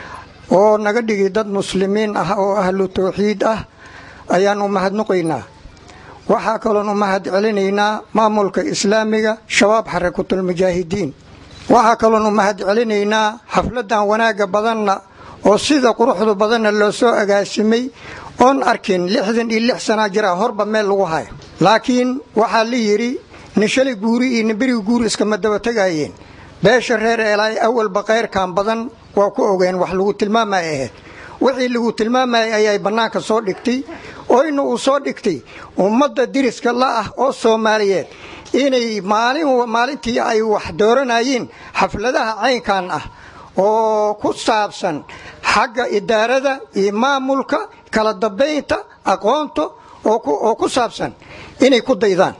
oo naga dhigi dad muslimiin ah oo ahlu tawxiid ah ayaan u mahadnuqaynaa waxaa kaloon u mahad celinaynaa maamulka islaamiga shabaab xarakatulmujaahidiin waxaa kaloon u mahad celinaynaa xafladan wanaagga badanna oo sida quruxdu badanna loo soo agaasimay oon arkin lixdan iyo lix sanaa jira horba meel lagu hayo laakiin waxaa la yidhi nin shalay guuri iyo nin beriga guuri iskama daba tegaayeen beesha reer eelaay awalba kayrkan badan waa ku ogeen wax lagu tilmaamay ahayd wixii lagu tilmaamayay ayay bannaanka soo dhigtay oyna uu soo dhigtay ummadda diriska la ah oo soomaaliyeed inay maalin maalintii ay wax dooranayeen xafladaha caynkan ah oo ku saabsan xagga idaarada iyo maamulka kala dambaynta aqoonta oo ku saabsan inay ku daydaan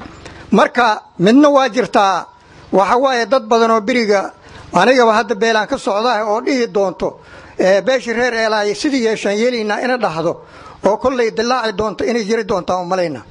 marka midna waa jirtaa waxa waaye dad badan oo beriga anigaba hadda beelaan ka socdaah oo dhihi doonto beeshii reer eelaay sidii yeeshaan yeelaynaa ina dhahdo oo kollay dilaaci doonto inay jiri doontaan umalayna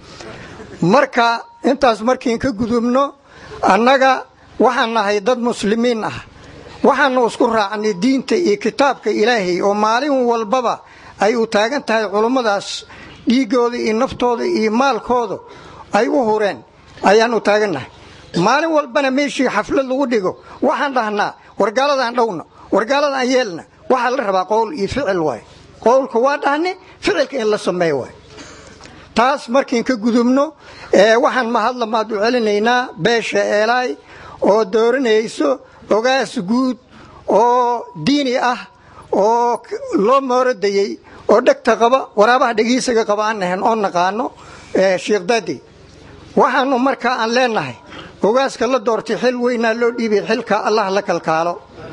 marka intaas markiin ka gudubno annaga waxaan nahay dad muslimiin ah waxaanu isku raacnay diinta iyo kitaabka ilaahay oo maalin walbaba ay u taagan tahay culummadaas dhiiggooda iyo naftooda iyo maalkooda ay u hureen ayaan u taagannahay maalin walbana meeshii xaflad lagu dhigo waxaan dhahnaa wargaaladaan dhowna wargaaladaan yeelna waxaa la rabaa qowl iyo ficil waay qowlka waa dhahne ficilka in la sameeyo waay taas markiin ka gudubno waxaan mahadlamaad u celinaynaa beesha eelaay oo dooranayso ogaas guud oo diini ah oo loo mooradayey oo dhegta qaba waraabaha dhegiisaga qaba aan ahayn oo naqaano sheekh daadi waxaanu markaa aan leenahay ogaaska la doortay xil weynaa loo dhiibay xilka allah la kalkaalo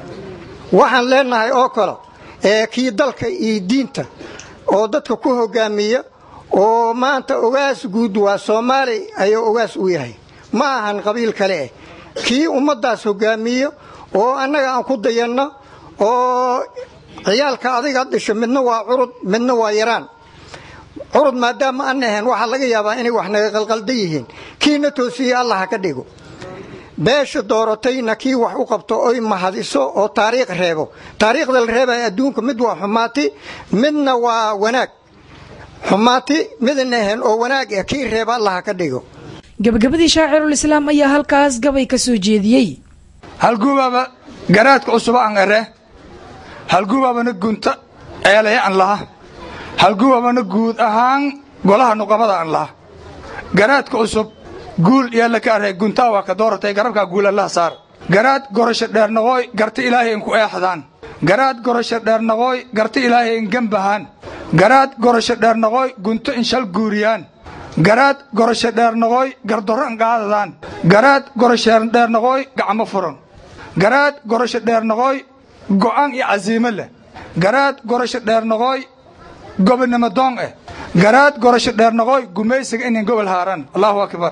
waxaan leenahay oo kale kii dalka iyo diinta oo dadka ku hogaamiya oo maanta ogaas guud waa soomaali ayuu ogaas u yahay ma ahan qabiil kale eh kii ummaddaas hogaamiyo oo annaga aan ku dayanno oo ciyaalka adiga dhasho midna waa curud midna waa yaraan curud maadaama aan ahayn waxaa laga yaabaa inay wax naga qalqalda yihiin kiina toosiye allah ha ka dhigo beesha dooratayna kii wax u qabto oy mahadiso oo taariikh reebo taariikhda la reebaya adduunka mid waa xumaati midna waa wanaag xumaati midna ahayn oo wanaag ah kii reeba allah ha ka dhigo gabagabadii shaacirulislaam ayaa halkaas gabay ka soo jeediyey halgubaaba garaadka cusuba an ere halgubaabana gunta ceelaya an laha halgubaabana guud ahaan golaha nuqamada an laha garaadka cusub guul yaalla ka arhay guntaa waa ka dooratay garabkaa guul allaha saar garaad gorasho dheernaqooy garta ilaahay inku eexdaan garaad gorasho dheernaqooy garta ilaahay in gembahaan garaad gorasho dheernaqooy gunto in shal guuriyaan garaad gorasho dheernaqooy gardorro an qaadadaan garaad gorasho dheernaqooy gacmo furan garaad gorasho dheernaqooy go'aan iyo casiimo leh garaad gorasho dheernaqooy gobonnimo doon eh garaad gorasho dheernaqooy gumaysiga inin gobol haaran allahu akbar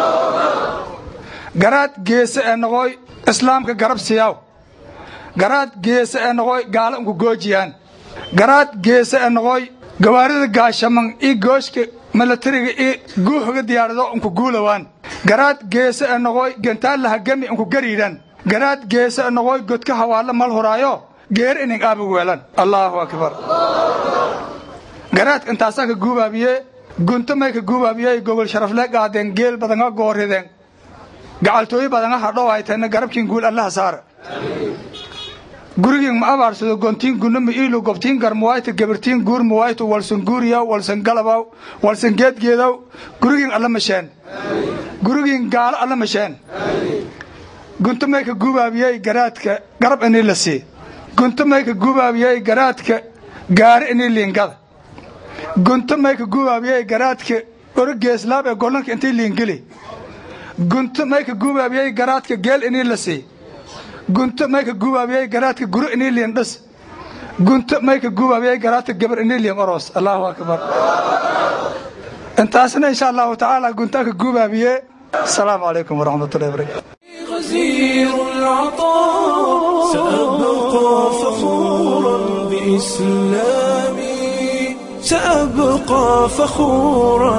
garaad geese ee noqooy islaamka garab siyaaw garaad geese ee noqooy gaalo unku goojiyaan garaad geese ee noqooy gawaarida gaashaman io gooshka milatariga io guuxuga diyaarado unku guulawaan garaad geese ee noqooy gantaallaha gemi unku gariidhan garaad geese ee noqooy godka hawaalla mal horaayo geer inin aabig weelan allaahu akbar garaadka intaasaa ka guubaabiye gunto may ka guubaabiyey gogol sharafle qaadeen geel badanga goorideen gacaltooyi badanga hadhow hayteenna garabkiin guul allaha saara gurigiin ma abaarsado gontiin gunno ma iilu gobtiin garmuwayta gabirtiin guur muwaytu walsan guuriyaw walsan galabaw walsan geedgeedaw gurigiin alla masheen gurigiin gaalo alla masheen gunto may ka guubaabiyey garaadka garab inii la sii gunto may ka guubaabiyey garaadka gaari inii liingada gunto mayka gubaabiyey garaadka orogeeslaab ee gollanka intay liingeli gunto mayka gubaabiyey garaadka geel inii la sii gunto mayka gubaabiyey garaadka guro inii liin dhas gunto mayka gubaabiyey garaadka gabar inii liin oros allaahu akbar intaasna insha allahu tacaala guntaanka gubaabiye asalaamu calaykum waraxmatullahi barakatu غزير العطاء سأبقى فخورا بإسلامي سأبقى فخورا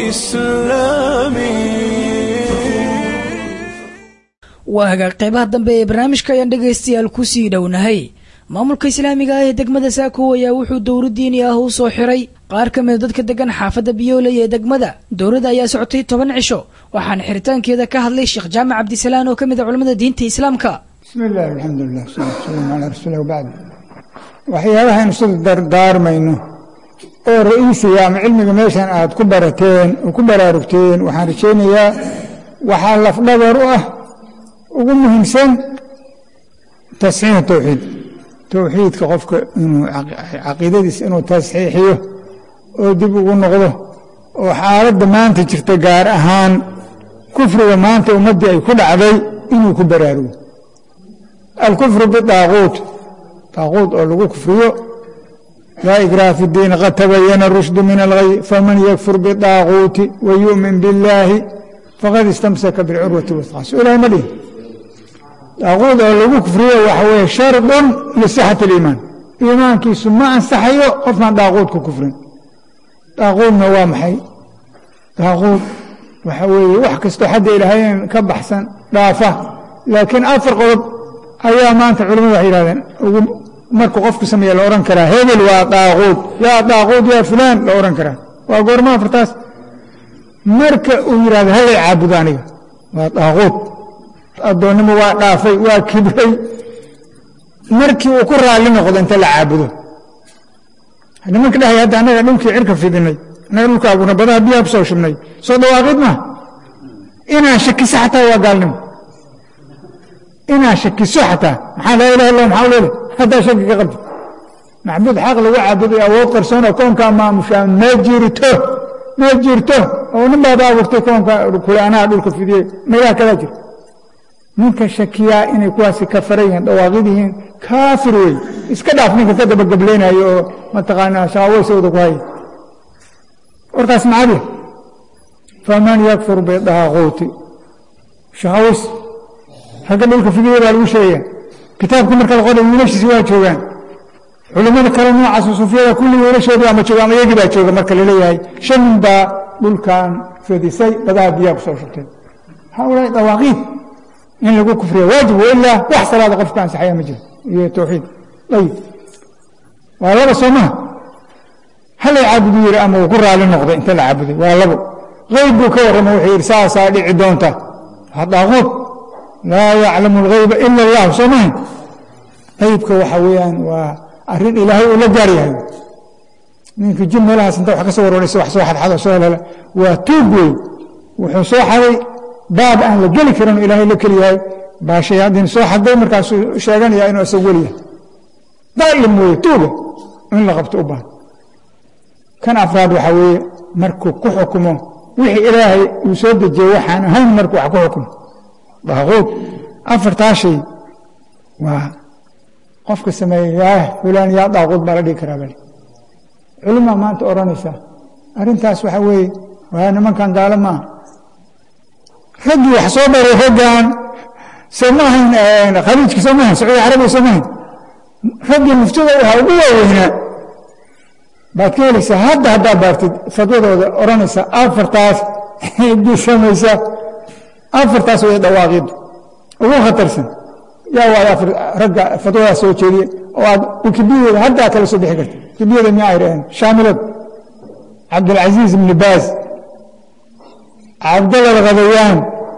بإسلامي waa hagaag qeybaha dambe ee barnaamijka ayaan dhegaystayaal kusii dhownahay maamulka islaamiga ah ee degmada saako ayaa wuxuu dowro diini ah u soo xiray qaar ka mida dadka degan xaafadda biyooley ee degmada dowladda ayaa socotay toban cisho waxaana xiritaankeeda ka hadlay sheekh jaamac cabdisalaan oo ka mid a culamada diinta islaamka bismi illaahi alxamdulilah wasalaatu wasalaamu calaa rasuulilah wabacd waxyaabahaaynu sida dardaarmayno oo ra'iisiga ama cilmiga meeshan aad ku barateen oo ku baraarugteen waxaan rajaynayaa waxaa lafdhabar u ah ugu muhiimsan tasxiix towxiid towxiidka qofka inuu caqiidadiisa inuu tasxiixiyo oo dib ugu noqdo oo xaaladda maanta jirta gaar ahaan kufriga maanta ummaddii ay ku dhacday inuu ku baraarugo alkufru bidaaquut daaquut oo lagu kufriyo laa ikraha fi diin qad tabayana rushdu min alghay faman yakfur bidaaquuti wa yu'min billaahi faqad istamsaka bilcurwati wasqa so ilahay ma dhihin daaquud oo lagu kufriyo waxa weeye shardun lisixati aliimaan iimaankiisu ma ansaxayo qofkaan daaquud ku kufrin daaquudna waa maxay daaquud waxa weeye wax kastoo xadda ilaahayen ka baxsan dhaafa laakiin afar qodob ayaa maanta culimadu waxay yihahdeen ugu markuu qofku sameeya la odhan karaa hebel waa daaquud yaa daaquud yaa fulaan la odhan karaa waa goorma afartaas marka uu yidhahdo hallay caabudo aniga waa daaquud addoonnimo waa dhaafay waa kibray markii uu ku raalli noqdo inta la caabudo nimanka dhahay hadda annaga dhulkii cirka fidinay annaga dhulka abuurna badaha biyaha ku soo shubnay soo dhawaaqid ma inaan shakiso xataa waa gaalnimo inaan shakiso xataa maxaa laa ilaha illa maxaa leele haddaa shaki ka qabta macbuud xaq lagu caabuday awood qarsoon oo koonkaa maamushaa ma jirto ma jirto oo nin baaba abuurtay koonka kule anaha dhulka fidiyey meelaha kalaa jira ninka shakiyaa inay kuwaasi ka faran yihiin dhawaaqid yihiin kaafir wey iska dhaaf ninka ka dabagablaynayo oo mataqaanaa shaqaweysooda ku haya warkaas macadi faman yakfur bidaaquuti shaqaweys ragga dhulka fidiya baa lagu sheegaya kitaabka marka la qoray wiilashiisi waa joogaan culimmada kale noocaas sufiyada kulli wiilashoodii ama jooga ama iyagii baa jooga marka laleeyahay shan nin baa dhulkan fidisay badaha biyaha ku soo shubteen haulaai dawaaqiid in lagu kufriya waajib wailaa wax salaada qofka ansaxaya ma jiro iyo towxiid ayib waa laba soo maha halay caabudu yidhi ama uu ku raali noqday inta la caabuday waa labo qayb buu ka warrama wuxuu yidhi saasaa dhici doonta waa daaquud laa yaclamu alghayba ila allah soo maha qaybka waxa weeyaan waa arrin ilaahay uu la gaar yahay ninka jin meelahaas inta wax ka soo warwaraysa wax soo xadxado soo helhela waa tuug wey wuxuu soo xaday baab aan la geli karin oo ilaahay la keli yahay baa shayaadiin soo xaday markaasuu sheeganaya inuu isagu weli yahay daalim weeye tuuga in la qabto u baahan kan afraad waxaa weeye markuu ku xukumo wixii ilaahay uu soo dejiyey waxaan ahayn markuu wax ku xukumo daaquud afartaa shay waa qofka sameeyey yaah fulaan yaa daaquud baa la dhigi karaa bale culimaa maanta odhanaysa arrintaas waxaa weeye waa nimankan gaalo maaha raggii wax soo baray raggan soo ma ahayn khaliijka soo ma ahayn sacuudi carabiya soo ma ahayn raggii muftida u ahaa ugu waaweynaa baad ka helaysaa hadda haddaad baartid fadwadooda odhanaysa afartaas ciddii samaysa afartaas way dhawaaqidu ugu khatarsan yaa waayo afar ragga fadwadaas soo jeediye oo aad wikibiyada haddaa kala soo bixi karta wikibiyada miyaa ay dhaheen shaamilad cabdilcaziiz ibni baaz cabdalla alghadayaan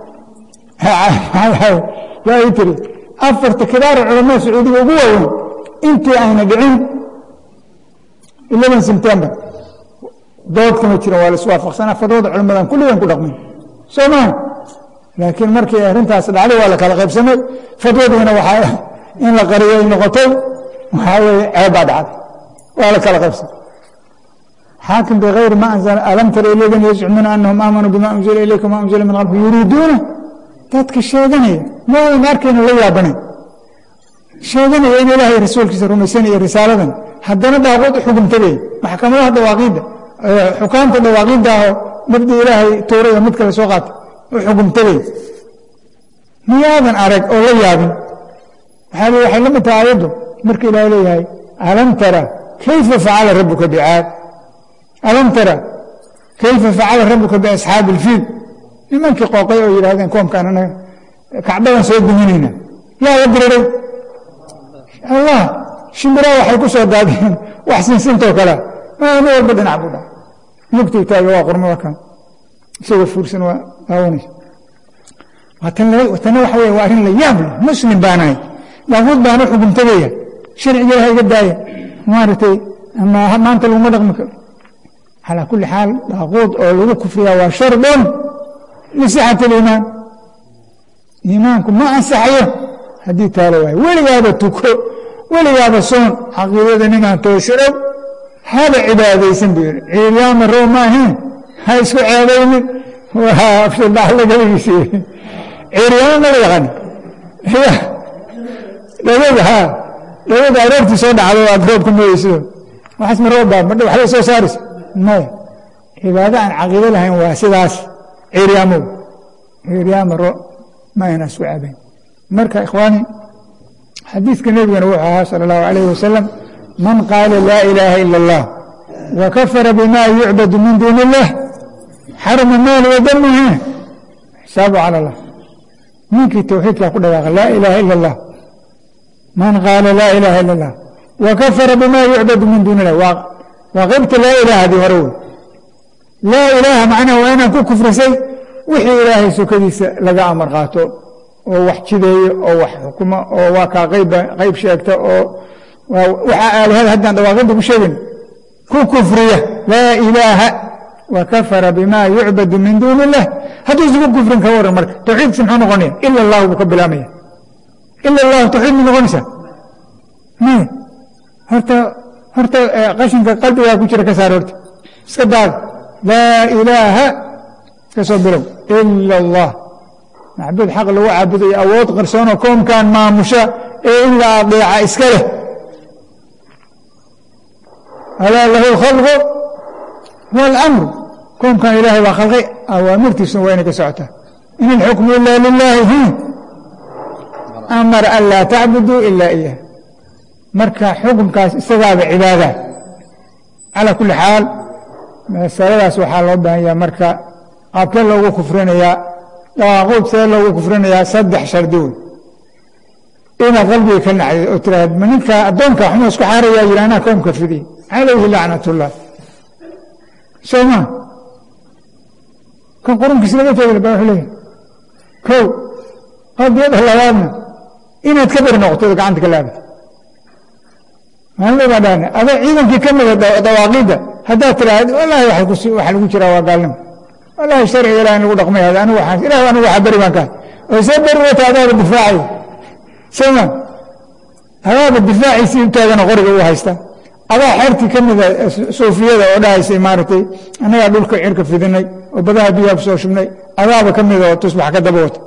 yaa ii tiri afarta kibaara culamada sacuudiga ugu waaweyn intii ayna dhicin eleven september dood kama jiran waa la iswaafaqsanaa fadwada culamadan kulligan ku dhaqmin soo maa laakiin markii arrintaas dhacday waa la kala qaybsamay fadwadiina waxaa in la qariyay noqotay waxaa weeye ceeb baa dhacday waa la kala qaybsamay xaakim bikayri ma anzala alam tara ilaydan yazcumuuna anahum aamanuu bima unzila ilayka ma unzila min qabli yuriiduuna dadka sheeganaya maadan arkayna la yaabanay sheeganaya in ilaahay rasuulkiisa rumaysanaya risaaladan haddana daaquud u xugumtabay maxkamadaha dawaaqiidda xukaamta dawaaqiidda ahoo mabdi ilaahay tuuray oo mid kale soo qaatay u xugumtabay miyaadan arag oo la yaabin waxaa waxay la mid tahay aayaddu marka ilaahay leeyahay alam tara kayfa facala rabuka bicaad alam tara kayfa facala rabuka biasxaabi ilfiil nimankii qooqay oo yidhahdeen koomkaan anaga kacbadan soo duminayna yaa la diriray allah shimbiraa waxay ku soo daadeen wax sinsintoo kale maama walba dhinac buu dhaca lugtuu taaga waa qormada kan isagoo fuursan waa daawanaysa tana waxa wey waa arrin la yaab leh muslim baanahay daaquud baana xugumtagaya sharciga ilaha iga daaya maaragtay ama maanta laguma dhaqmi karo calaa kulli xaal daaquud oo lagu kufriyaa waa shardun lisixat aliimaan iimaanku ma ansaxayo haddii taalo waayo weligaaba tuko weligaaba soon caqiidada ninaan toosharow haba cibaadaysan buu yidhi ciiryaama row maahayn ha isku ceebaynin waa afshadaaxlagaligiisi ciiryaama ma la yaqaan dhawada ha dhawada aroortii soo dhacdo aad roobka mooyeyso waxaas ma roob baa madha waxbay soo saaraysa maya cibaado aan caqiido lahayn waa sidaas ciiryaamow ciiryaama ro ma ayna isku ceebayn marka ikhwaani xadiidka nebigana wuxuu ahaa sala allahu alayh wasalam man qaala laa ilaaha ila allah wa kafara bima yucbadu min duuni illah xarama maal wadamihi xisaabu cala allah ninkii towxiidkaa ku dhawaaqa laa ilaaha ila allah man qaala laa ilaaha ila allah wa kafara bima yucbadu min duuni illah waa qaybta laa ilaahadii hore wey laa ilaaha macnaha waa inaan ku kufrisay wixii ilaahay sokadiisa laga amar qaato oo wax jideeyo oo wax xukumo oo waa kaa qayb sheegta oo waxaa aalihada haddaan dhawaaqinta ku sheegin ku kufriya laa ilaaha wa kafara bima yucbadu min duuni illah hadduu isugu kufrin ka waran marka tawxiidkiisa muxuu noqonaya ila allahu buu ka bilaamaya ila allahu tawxiid ma noqonaysaa maya horta horta qashinka qalbigaa ku jira ka saar horta iska daada laa ilaaha iska soo bilow ila allah macbuud xaq lagu caabudayo awood qarsoonoo koomkan maamusha ee in la adeeca iska leh alaa lahu alkhalqu waalamru koomkan ilaahay baa khalqay awaamirtiisuna waa inay ka socotaa in alxukmu ila lilaahi amara an laa tacbuduu ila iyah marka xukumkaas isagaaba cibaada calaa kulli xaal masaladaas waxaa loo baahan yaha marka qaabkee loogu kufrinayaa dawaaquud see loogu kufrinayaa saddex shardi wey inaad qalbiga ka nacdid oo tiraahd ma ninka addoonka xuma isku xaarayaa yidhi anaa koomka fidiy calayhi lacnatullah soo maa kan qurunkiis laga teegay baa wuxuu leeyahay kow qadiyada labaadna inaad ka beri noqotood gacanta ka laabata maalin baa dhaana adoo ciidankii ka mida dawaaqiidda haddaad tiraahd wallaahi waxa lagu jiraa waa gaalnimo wallaahi sharciga ilaah in lagu dhaqmay hada anigu waxaan ilaah anigu waxa beri baan ka oo see beri wata adaaba difaacay soma adaaba difaaciisii utaagana qoriga u haysta adaa xertii ka mida suufiyada oo dhahaysay maaragtay annagaa dhulka cirka fidinay oo badaha biyaha ku soo shubnay adaaba ka mida oo tusbax ka daba wata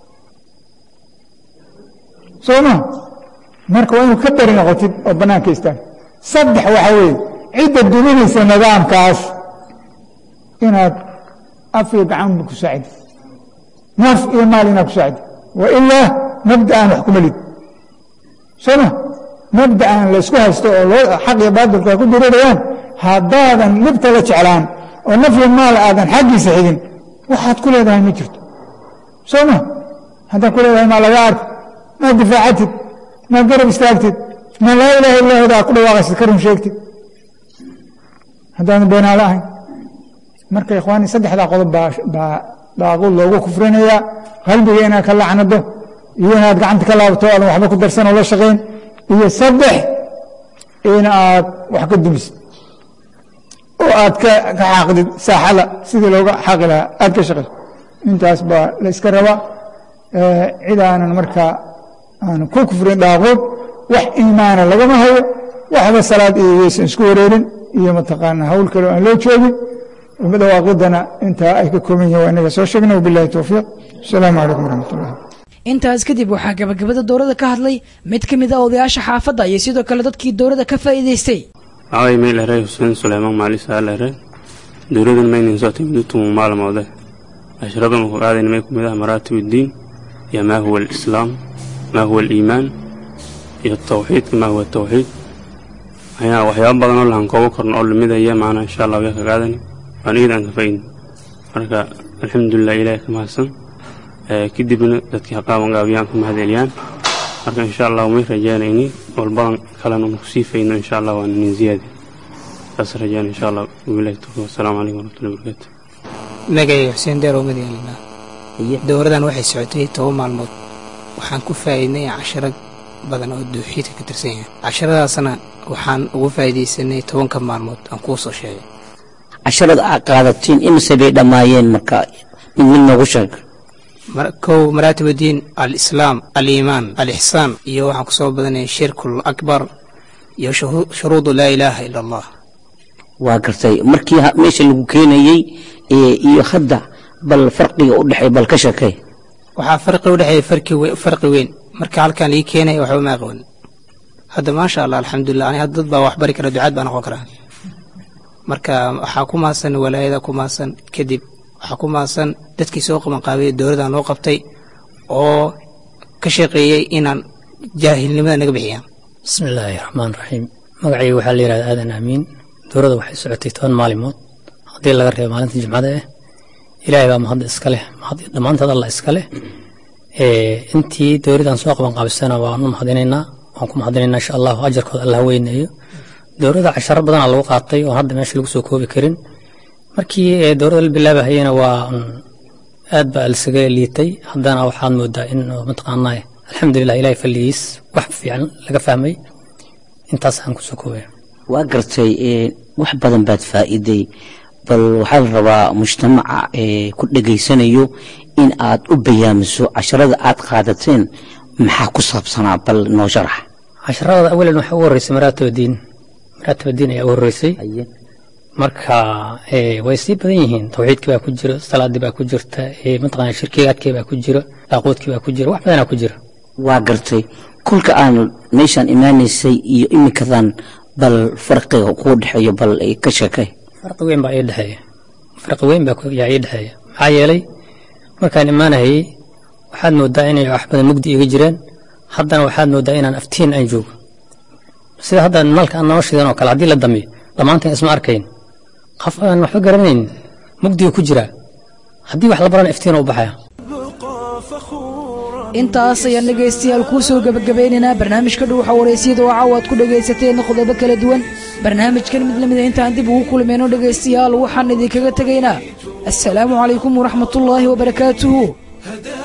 soo ma marka waa inuu ka beri noqotid oo bannaanka istaag saddex waxaa weeye cidda duminaysa nidaamkaas inaad af iyo gacanba ku saacidi naf iyo maal inaad ku saacidi wa ilaa mabda'an wax kuma lid soo ma mabda'an laysku haysto oo loo xaq iyo baadilku ay ku dirirayaan haddaadan libta la jeclaan oo naf iyo maal aadan xaggiisa xigin waxaad ku leedahay ma jirto soo ma haddaad ku leedahay maa laga arko maad difaacatid maad garab istaagtid ma laa ilaha illa huda aad ku dhawaaqaysid ka run sheegtid haddaadan beenaalo ahayn marka ikhwaani saddexdaa qodob baa daaquud loogu kufrinayaa qalbiga inaad ka lacnado iyo inaad gacanta ka laabto aadan waxba ku darsan oo la shaqayn iyo saddex in aad wax ka dumisid oo aad ka xaaqdid saaxada sidii looga xaaqi lahaa aad ka shaqayso intaas baa la iska rabaa cid aanan markaa aanan ku kufrin daaquud wax iimaana lagama hayo waxba salaad iyo yaysan isku wareerin iyo mataqaana hawl kale oo aan loo joogin dhawaaqidana intaa ay ka kooban yihin waa inaga soo sheegna wabilahi towfiiq asalaamu calaykum waraxmat ullah intaas kadib waxaa gabagabada dowladda ka hadlay mid ka mid a odayaasha xaafadda iyo sidoo kale dadkii dowladda ka faa'iidaystay magacay meel eray xuseen suleymaan maali saal ere dowladan maynin soo timid utumu maalmoode ashradan ku qaadayn may kumid ah maraatib uddiin iyo maa huwa alislaam maa huwa aliimaan iyo tawxiidka maa huwa tawxiid ayaa waxyaabo badan oo lahan koobo korno oo lamidaya maana insha allah waya ka qaadani waan iyada aan ka fa'in marka alxamdulilah ilaahay ka mahadsan kadibna dadkii haqaaban gaabiyaan ka mahadceliyaan marka insha allah may rajaanayni walbadan kalena nu kusii fayno insha allah waana nin ziyaadi saas rajaan insha allah wabilahi tawfiiq wasalaamu calaykum waraxmatullahi wabarakaatu magacay xuseen deerow madiina dowladan waxay socotay toban maalmood waxaan ku faa'iidnay casharo badan oo dowxiidka ka tirsan yahay casharadaasna waxaan ugu faa'iidaysanay tobanka maalmood aan kuu soo sheegay casharada aad qaadatiin imise bay dhammaayeen marka mid mid noogu sheeg kow maraatib uddiin alislaam aliimaan alixsaan iyo waxaan kusoo badanaya shirkul akbar iyo shuruudu laa ilaaha ila allah waa gartay markii meesha lagu keenayey iyo hadda bal farqiga u dhexeey bal ka sheekay waxaa farqi u dhexeeya farqi weyn marka halkan lii keenaya waxba ma aqoon hadda maasha allah alxamdulilah ani hadda dad baa wax bari kara ducaad baa noqon karaa marka waxaa ku maasan walaayada ku maasan kadib waxaa ku maasan dadkii soo qabanqaabiyey dowladda noo qabtay oo ka shaqeeyey inaan jaahilnimada naga bixiyaan bismi illaahi raxmaan raxiim magacayga waxaa la yidhahda aadan aamiin dowladda waxay socotay toban maalimood haddii laga reebo maalinta jimcada ah ilaahay baa mahadda iska leh mahad dhammaanteed allah iska leh intii dowladdan soo qaban qaabisana waan u mahadinaynaa waan ku mahadinaynaa insha allahu ajarkooda allah weyneeyo dowladda casharo badanaa lagu qaatay oo hadda meesha lagu soo koobi karin markii dowladda la bilaabahayena waa aad baa lisaga liitay haddana waxaad moodaa in mataqaanaa alxamdulilah ilahay falligiis wax fiican laga fahmay intaas aan kusoo koobaya waa gartay wax badan baad faa'iiday bal waxaa la rabaa mujtamaca ku dhegaysanayo in aad u bayaamiso casharada aad qaadateen maxaa ku saabsanaa bal noo sharax casharada awalan waxaa ugu horreysay maraatib diin maraatib diin ayaa ugu horreysay marka way sii badan yihiin tawxiidkii baa ku jira salaadii baa ku jirta mataqaana shirkigaadkii baa ku jira daaquudkii baa ku jira wax badanaa ku jira waa gartay kolka aan meeshaan imaanaysay iyo iminkadan bal farqiga kuu dhexeeyo bal ka sheekay farqi weyn baa ii dhexeeya farqi weyn baa yaa ii dhexeeya maxaa yeelay markaan imaanayay waxaad moodaa inay wax badan mugdi iga jireen haddana waxaad moodaa inaan aftiin aan joogo sida hadda nalka aan noo shidan oo kale haddii la damiyo dhammaanteen isma arkayn qof aan waxba garanayn mugdiga ku jira haddii wax la barana iftiina u baxaya intaas ayaan dhegaystayaal kuu soo gebagabaynaynaa barnaamijka dhuuxa wareysiyada oo caawa aad ku dhegaysateen qodobo kala duwan barnaamijkan mid lamida intaan dib ugu kulmayno dhegaystayaal waxaan idinkaga tegaynaa assalaamu calaykum waraxmatullaahi wabarakaatuhu